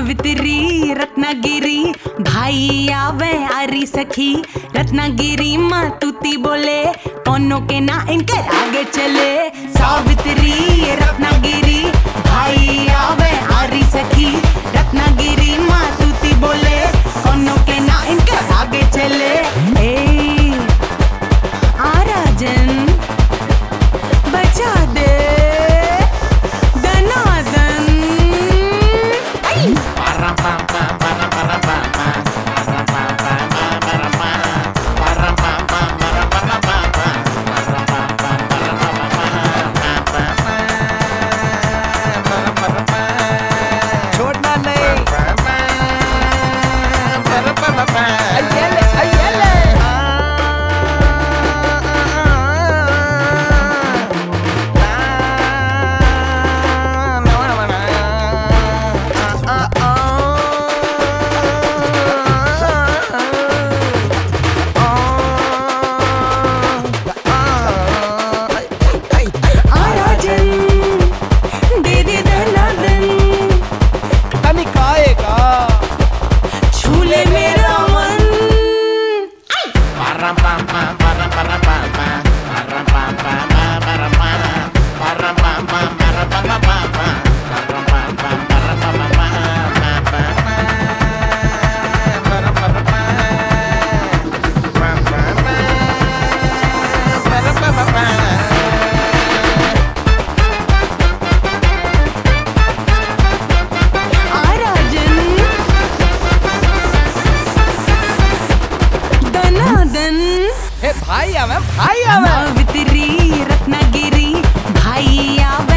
सावित्री रत्नागिरी भाई आवे आरी सखी रत्नागिरी माँ तूती बोले कोनो के ना इनके आगे चले सावित्री रत्नागिरी भाई आवे आरी सखी रत्नागिरी माँ तूती बोले कोनो के ना इनके आगे चले ए आ राजन बचा दे दनादन आई छोड़ना नहीं अय्यले अय्यले आ राजन दे दे दनादन तनिक आएगा छूले मेरा मन आ राजन दनादन हे भाई आवे भाई आवे सावित्री रत्नागिरी भाई आवे